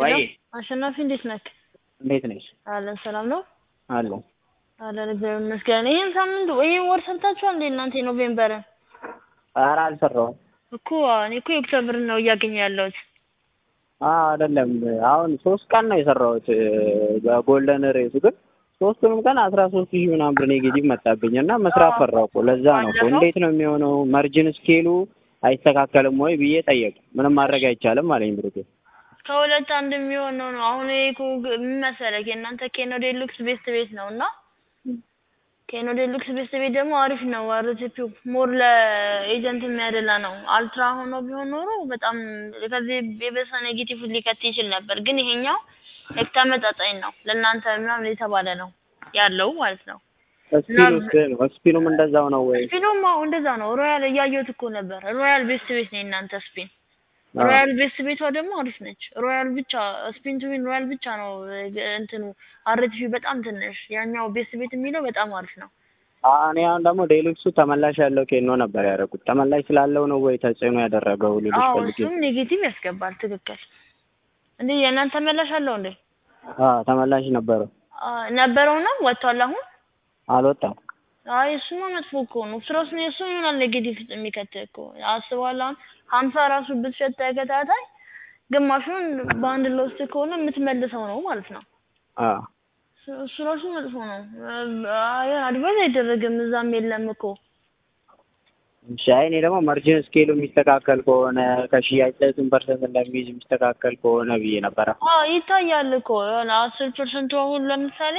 ወይ አሸናፊ እንዴት ነህ? እንዴት ነሽ? አለን ሰላም ነው አለሁ። አለን እግዚአብሔር ይመስገን። ይህን ሳምንት ይህን ወር ሰርታችኋል እንዴ እናንተ የኖቬምበርን? ኧረ አልሰራሁም። እኮ እኔ እኮ የኦክቶብርን ነው እያገኘሁ ያለሁት። አዎ አይደለም አሁን ሶስት ቀን ነው የሰራሁት በጎልደን ሬሱ ግን ሶስቱንም ቀን አስራ ሶስት ሺህ ምናምን ብር ኔጌቲቭ መጣብኝ እና መስራት ፈራሁ እኮ ለዛ ነው እኮ ባለፈው? እንዴት ነው የሚሆነው መርጅን ስኬሉ አይስተካከልም ወይ ብዬ ጠየቁ ምንም ማድረግ አይቻልም አለኝ ብሩኬ ከሁለት አንድ የሚሆነው ነው። አሁን ይሄ እኮ ግ- ምን መሰለህ የእናንተ ኬኖ ዴሉክስ ቤስት ቤት ነው እና ኬኖ ዴሉክስ ቤስት ቤት ደግሞ አሪፍ ነው። አርቲፒው ሞር ለኤጀንት የሚያደላ ነው። አልትራ ሆኖ ቢሆን ኖሮ በጣም ከዚህ የበሰ ኔጌቲቭ ሊከት ይችል ነበር። ግን ይሄኛው ልክ ተመጣጣኝ ነው። ለእናንተ ምናምን የተባለ ነው ያለው ማለት ነው። ስፒኑስ ስፒኑም እንደዛው ነው ወይ ስፒኑም አዎ እንደዛ ነው። ሮያል እያየሁት እኮ ነበር። ሮያል ቤስት ቤት ነው የእናንተ ስፒን። አዎ። ሮያል ቤስት ቤቷ ደግሞ አሪፍ ነች። ሮያል ብቻ ስፒን ቱ ዊን ሮያል ብቻ ነው እ፣ እንትኑ አርቲፊ በጣም ትንሽ፣ ያኛው ቤስት ቤት የሚለው በጣም አሪፍ ነው። አ- እኔ አሁን ደግሞ ዴሉክሱ ተመላሽ ያለው ኬኖ ነበር ያደረጉት ተመላሽ ስላለው ነው ወይ ተጽዕኖ ያደረገው ልልሽ አዎ ፈልጌ እሱም ኔጌቲቭ ያስገባል። ትክክል። እንዴ የእናንተ መላሽ አለው እንዴ? አዎ ተመላሽ ነበረው አ፣ ነበረው ነው ወጥቷል አሁን? አልወጣም አይ እሱማ መጥፎ እኮ ነው። ስራስ ነው የሱ ይሆናል ኔጌቲቭ ውስጥ የሚከት እኮ አስበዋል። አሁን ሀምሳ ራሱ ብትሸጥ ተከታታይ ግማሹን በአንድ ለውስጥ ከሆነ የምትመልሰው ነው ማለት ነው። አዎ እሱ- እሱ ራሱ መጥፎ ነው። አይ አድቫይዝ አይደረግም እዛም የለም እኮ እሺ አይ እኔ ደግሞ መርጅን ስኬሉ የሚስተካከል ከሆነ ከሽያጭ ላይ ስንት ፐርሰንት እንደሚይዝ የሚስተካከል ከሆነ ብዬ ነበረ አዎ ይታያል እኮ የሆነ አስር ፐርሰንቱ አሁን ለምሳሌ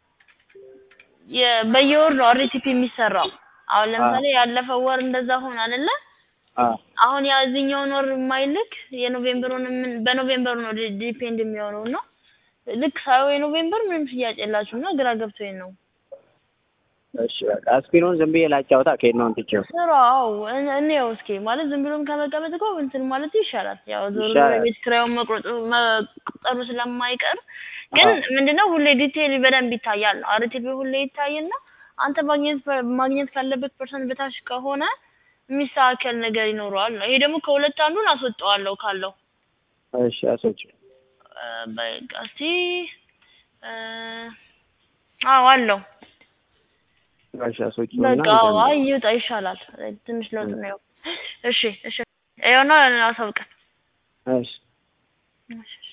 የ- በየወር ነው አርቲፒ የሚሰራው። አሁን ለምሳሌ ያለፈው ወር እንደዛ ሆነ አይደለ? አዎ አሁን ያዚህኛውን ወር የማይልክ የኖቬምበሩን ምን በኖቬምበሩ ነው ዲ- ዲፔንድ የሚሆነው እና ልክ ሳይሆን የኖቬምበር ምንም ሽያጭ የላችሁም እና ግራ ገብቶኝ ነው። እሺ በቃ ስፒኑን ዝም ብዬ ላጫውታ ኬኖን ትቼው ስራው እን- እንየው እስኪ ማለት ዝም ብሎም ከመቀመጥ እኮ እንትን ማለት ይሻላል። ያው ዞሮ ዞሮ ይሻላል። የቤት ኪራዩን መቁረጡ መቁጠሩ ስለማይቀር ግን አዎ። ምንድነው ሁሌ ዲቴይል በደንብ ይታያል ነው አርቲፒ ሁሌ ይታይና አንተ ማግኘት ማግኘት ካለበት ፐርሰንት በታች ከሆነ የሚስተካከል ነገር ይኖረዋል ነው። ይሄ ደግሞ ከሁለት አንዱን አስወጣዋለሁ ካለው እሺ አሶች እ፣ በቃ እስቲ እ፣ አዎ አለው እሺ አሶች በቃ አዎ፣ አይ ይውጣ ይሻላል። ትንሽ ለውጥ ነው። እሺ እሺ ይኸውና አሳውቀን እሺ እሺ